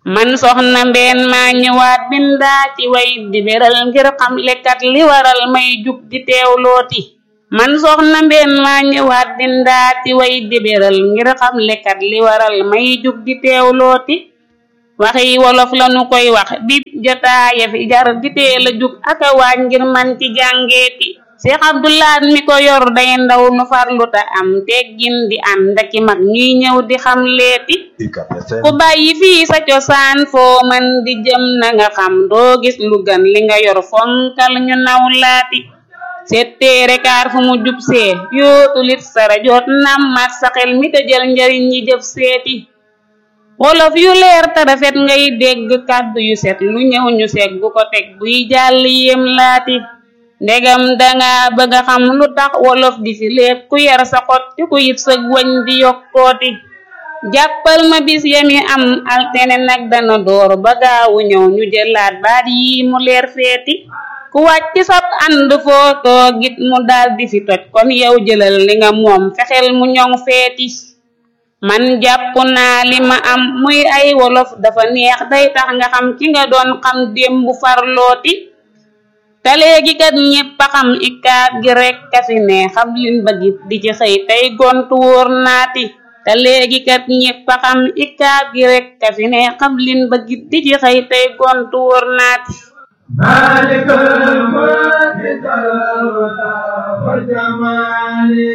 man soxna mbeen maa ñëwaat bindaa ci way di beral ngir xam lekkat li waral may jug di teewlooti man soxna mbeen maa ñëwaat bindaa ci way di beral ngir xam lekkat li waral may jug di teewlooti waxi wolof lanu koy wax di jotaaya fi jar di teel a jug aka waaj ngir man ci jàngeeti Seex Abdulaat mi ko yor day ndaw nu farlu ta am teggin di ànd aki mag ñuy ñëw di xam leeti ku bàyyi fii sa cosaan foo man di jëm na nga xam doo gis lu gan li nga yor fonkal ñu naw laati setteere kaar fu mu jub see yootulit sara joot nammat sa xel mi te jël njariñ ñi jëf seeti wolof yu leer te rafet ngay dégg kàddu yu set lu ñëw ñu seeg bu ko teg buy jàll yéem laati ndegam danga bëgg a xam lu tax wolof di fi lépp ku yar sa xot ci ku yit sëg wañ di yokkooti jàppal ma bis yami am altene nag dana door ba gaawu ñëw ñu jëlaat baat yi mu leer feeti ku wàcc sab ànd foo toogit mu daal di fi toj kon yow jëlal li nga moom fexeel mu ñoŋ feeti man jàpp naa li ma am muy ay wolof dafa neex day tax nga xam ki nga doon xam démb farlooti te léegi kat ñépp a xam ikaab gi rek ka fi ne xam lin bëggit di ci xëy tey gontu wóor naati te léegi kat ñépp a xam ikaab gi rek ka fi ne xam lin bëggit di ci xëy tey gontu wóor naati maalikal mulki wal jamaali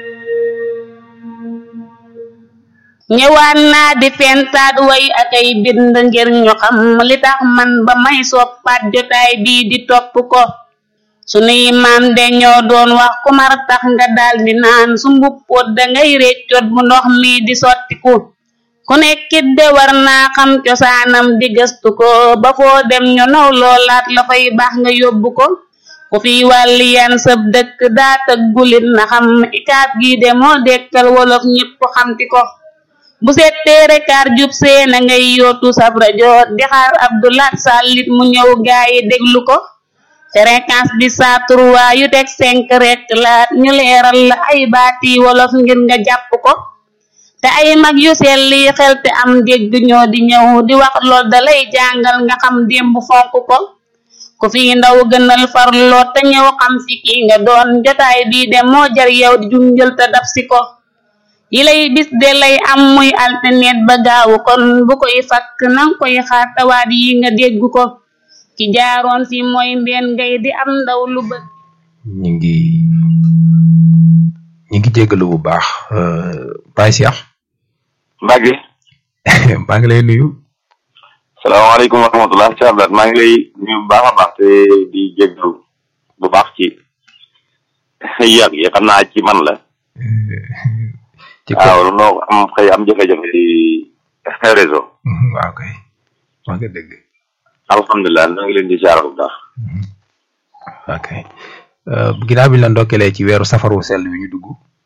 ñëwaat naa di fentaat way ak ay bind ngir ñu xam li tax man ba may soppaat jotaay bii di topp ko sunuy maam de ñoo doon wax ku mar tax nga daal di naan su mbuppoot dangay réccoot bu ndox mi di sottiku ku nekkit de war naa xam cosaanam di gëstu ko ba foo dem ñu naw loolaat la fay baax nga yóbbu ko ku fi wàlli yan sëb dëkk daa tëggulit na xam ikaab gi de moo dekkal wolof ñépp xamti ko bu settee rekaar jub see na ngay yootu sab rajo di xaar Abdulaat Sàllit mu ñëw gaayi déglu ko fréquence bi saa trois yu teg cinq rek laat ñu leeral la ay baati wolof ngir nga jàpp ko te ay mag yu selli xel te am dégg ñoo di ñëw di wax lool da lay jàngal nga xam démb fonk ko ku fi ndaw gënal farloo te ñëw xam fi ki nga doon jotaay bii de moo jar yow di junjël te dab si ko yi lay bis de lay am muy alternet ba gaawu kon bu koy fakk nang koy xaar tawaat yi nga dégg ko ki jaaroon fi mooy mbeen ngay di am ndaw lu bët ñu ngi ñu ngi jéggalu bu baax Baye Cheikh Mbacke maa ngi lay nuyu salaamaaleykum wa rahmatulah Cheikh Abdoulaye maa ngi lay nuyu bu baax a baax te di jéggalu bu baax ci yàgg yi xam naa ci man la ci waaw noo am xëy am jafe-jafe ci réseau waaw kay maa ngi dégg alhamdulilah noo ngi leen di siyaar bu baax ok ginnaaw bi ñu la ndokkelee ci weeru safaru sell bi ñu dugg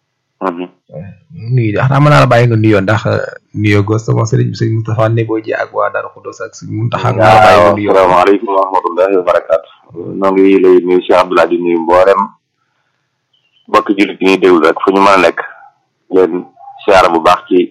nuyu xanaa mën naa la bàyyi nga nuyoo ndax nuyoo gos sama sëriñ bi sëriñ Moustapha Nebo ji ak waa Darou Khoudoss ak sëriñ Mountakha nga la bàyyi nga nuyoo asalaamaaleykum wa rahmatullahi wa barakaatu noo ngi lay nuyu Cheikh Abdoulaye di nuyu mboolem mbokki jullit yi ñuy déglu rek fu ñu mën a nekk leen siyaara bu baax ci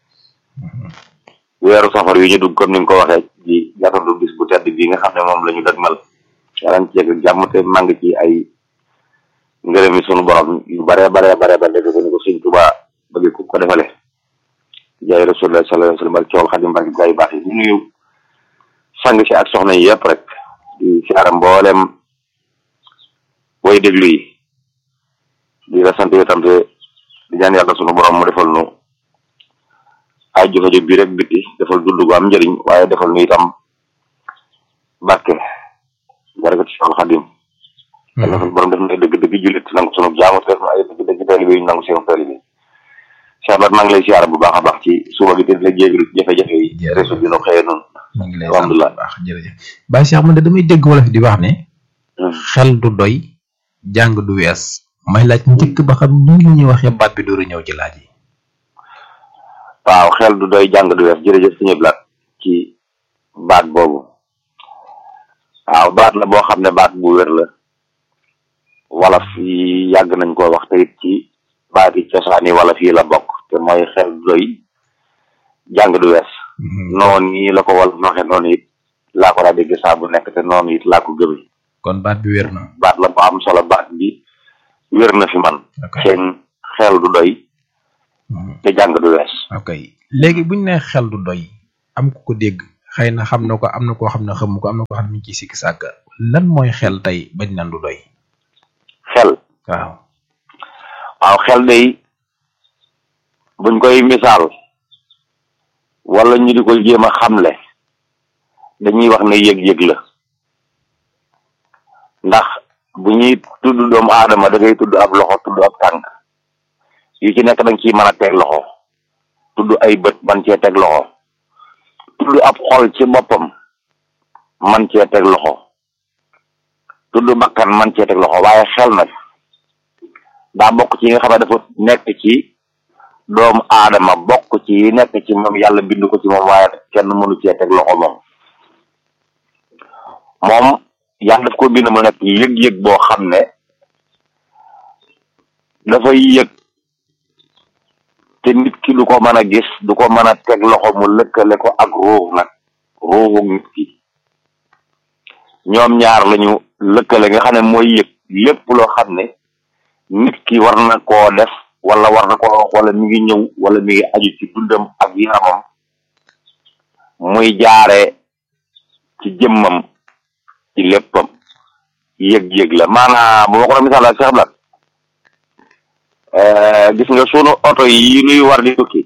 weeru safar yu ñu dugg comme ni nga ko waxee di gàttandu bis bu tedd bii nga xam ne moom la ñu dëgmal yàlla ci yegg jàmm te màng ci ay ngërëm yi sunu borom yu bare bare bare ba def ko ni ko Sëñ Tuubaa bëgg ku ko defale jaay rasulullah sallallahu alayhi wa sallam ak cool xadim barki gaa yu baax yi ñu nuyu sang si ak soxna yi yëpp rek di siyaara mboolem way déglu yi di la sant itam te di ñaan yàlla sunu borom mu defal nu ay jëfandikoo bi rek biti defal dund gu am njëriñ waaye defal nu itam barke barakati Seexul Xadim yàlla sunu borom def na ay dëgg-dëgg jullit nangu sunu jaamu te def na ay dëgg-dëgg taalibe yi nangu seen taalibe Cheikh Abdou maa ngi lay siyaara bu baax a baax ci suba gi te di la jégalu jafe-jafe yi réseau bi nu xëyee noonu maa ngi lay sant bu baax jërëjëf Baye Cheikh man de damay dégg wolof di wax ne xel du doy jàng du wees may laaj njëkk ba xam nii la ñuy waxee baat bi dooru ñëw ci laaj yi waaw xel du doy jàng du wees jërëjëf suñu blaat ci baat boobu waaw baat la boo xam ne baat bu wér la wolof yi yàgg nañ koo wax te it ci baat yi cosaan yi wolof yi la bokk te mooy xel du doy jàng du wees noonu nii la ko wal noxe noonu it laa ko daa dégg saa bu nekk te noonu it laa ko gëmee kon baat bi wér na baat la bu am solo baat bi wér na fi man ok seen xel du doy te jàng du wees ok léegi buñ ne xel du doy am ku ko dégg xëy na xam na ko am na koo xam ne xamu ko am na koo xam ne mi ngi ciy sikki sàkk lan mooy xel tey bañ nan du doy xel waaw waaw xel day buñ koy misaal wala ñu di ko jéem a xamle dañuy wax ne yëg-yëg la ndax bu ñuy tudd doomu aadama da ngay tudd ab loxo tudd ab tànk yu ci nekk da nga ciy mën a teg loxo tudd ay bët man cee teg loxo tudd ab xol ci boppam man cee teg loxo tudd bakkan man cee teg loxo waaye xel nag daa bokk ci yi nga xam ne dafa nekk ci doomu aadama bokk ci yi nekk ci moom yàlla bind ko ci moom waaye kenn mënu cee teg loxo moom moom yàlla daf ko bind mu nekk yëg-yëg boo xam ne dafay yëg te nit ki du ko mën a gis du ko mën a teg loxo mu lëkkale ko ak ruux nag ruuxu nit ki ñoom ñaar lañu lëkkale nga xam ne mooy yëg lépp loo xam ne nit ki war na koo def wala war na koo wax wala mi ngi ñëw wala mi ngi aju ci dundam ak yaramam muy jaare ci jëmmam ci léppam yëg-yëg la maanaam bu ma ko doon misaal ak Cheikh Blat gis nga sunu oto yi nuy war di tukki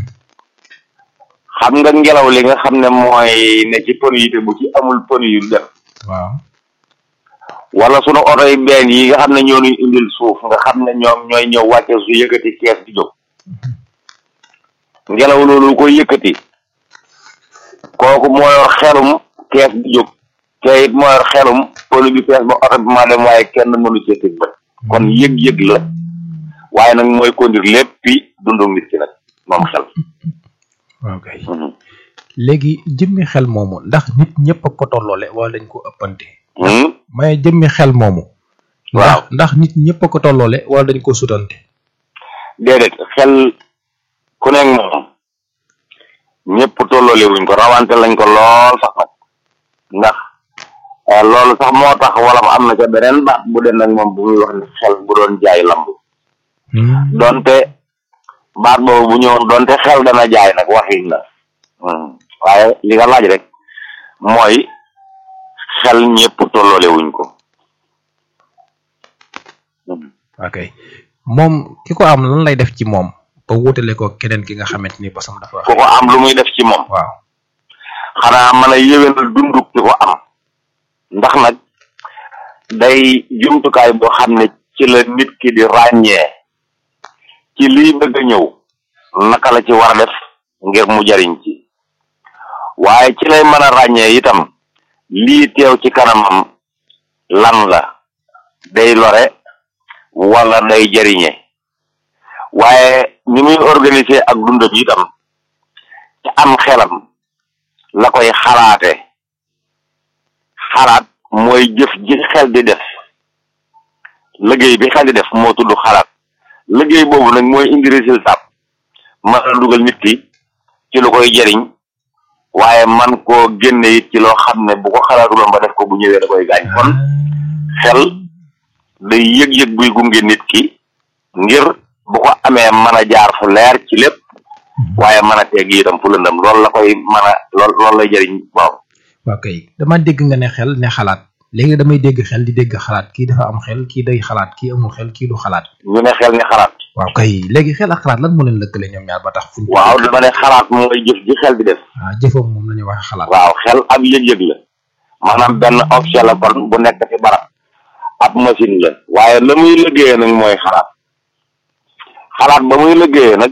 xam nga ngelaw li nga xam ne mooy ne ci pneu yi te bu ci amul pneu yu def waaw wala sunu oto yi benn yi nga xam ne ñoo ñuy indil suuf nga xam ne ñoom ñooy ñëw wàcce su yëkkati kees di jóg ngelaw loolu ko yëkkati kooku moo yor xelum kees di jóg te it moo yor xelum pneu bi fees ba oto bi maa dem waaye kenn mënu cee teg bët kon yëg-yëg la waaye nag mooy conduire léppi dundu nit ki nag moom xel ok léegi jëmmi xel moomu ndax nit ñëpp a ko tolloole wala dañ ko ëppante Hmm? maye jëmmi xel moomu waaw ndax ndax nit ñëpp a ko tolloole wala dañ ko sutante déedéet xel ku nekk moom ñëpp tolloole wuñ ko rawante lañ ko lool sax nag ndax eh, loolu sax moo tax wala am na ca beneen baat bu den nag moom bu muy wax ne xel bu doon jaay lamb donte baat boobu bu ñëwoon donte xel dana jaay nag waxin la Hmm. waaye li nga laaj rek mooy xel ñëpp tolloole wuñ ko Hmm. ok moom ki ko am lan lay def ci moom ba wutale ko keneen ki nga xamante ni bosam dafa ku ko am lu muy def ci moom waaw xanaa mën a yéwénal dunduk ki ko am ndax nag day jumtukaay boo xam ne ci la nit ki di ràññee ci lii bëgg a ñëw naka la ci war a def ngir mu jariñ ci waaye ci lay mën a ràññee itam lii teew ci kanamam lan la day lore wala day jariñe waaye ni muy organiser ak dundam itam ci am xelam la koy xalaate xalaat mooy jëf ji xel di def liggéey bi xel di def moo tudd xalaat liggéey boobu nag mooy indi résultat mën a dugal nit ki ci lu koy jariñ waaye man koo génne it ci loo xam ne bu ko xalaatuloon ba def ko bu ñëwee da koy gaañ kon xel day yëg-yëg buy gunge nit ki ngir bu ko amee mën a jaar fu leer ci lépp waaye mën a tegg itam fu lëndëm loolu la koy mën a lool loolu lay jëriñ waaw waaw kay dama dégg nga ne xel ne xalaat léegi damay dégg xel di dégg xalaat kii dafa am xel kii day xalaat kii amul xel kii du xalaat ñu ne xel ni xalaat waaw kay léegi xel ak xalaat lan moo leen lëkkale ñoom ñaar ba tax fuñ waaw dama ne xalaat mooy jëf ji xel di def waaw jëfam moom la ñuy waxe xalaat waaw xel ab yëg-yëg la maanaam benn objet la kon bu nekk ci barab ab machine la waaye la muy liggéeyee nag mooy xalaat xalaat ba muy liggéeyee nag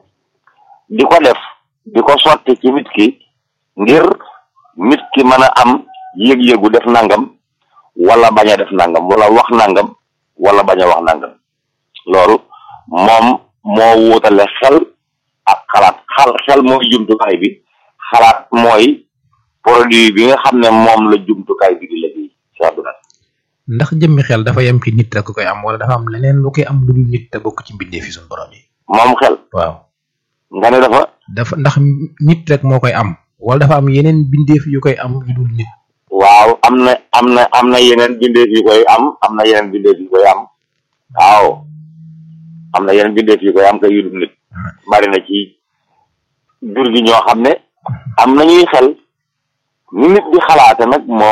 di ko def di ko sotti ci nit ki ngir nit ki mën a am yëg-yëgu def nangam wala bañ a def nangam wala wax nangam wala bañ a wax nangam loolu moom moo wuutale xel ak xalaat xal xel mooy jumtukaay bi xalaat mooy produit bi nga xam ne moom la jumtukaay bi di liggéey ci àdduna ndax jëmmi xel dafa yem ci nit rek koy am wala dafa am leneen lu koy am lu dul nit te bokk ci mbindee fi suñu borom yi moom xel waaw nga ne dafa dafa ndax nit rek moo koy am wala dafa am yeneen bindeef yu koy am yu dul nit waaw am na am na am na yeneen bindeef yu koy am am na yeneen bindeef yu koy am waaw am na yeneen bindeef yu koy am kay yu dul nit bari na ci jur gi ñoo xam ne am nañuy xel ni nit di xalaate nag moom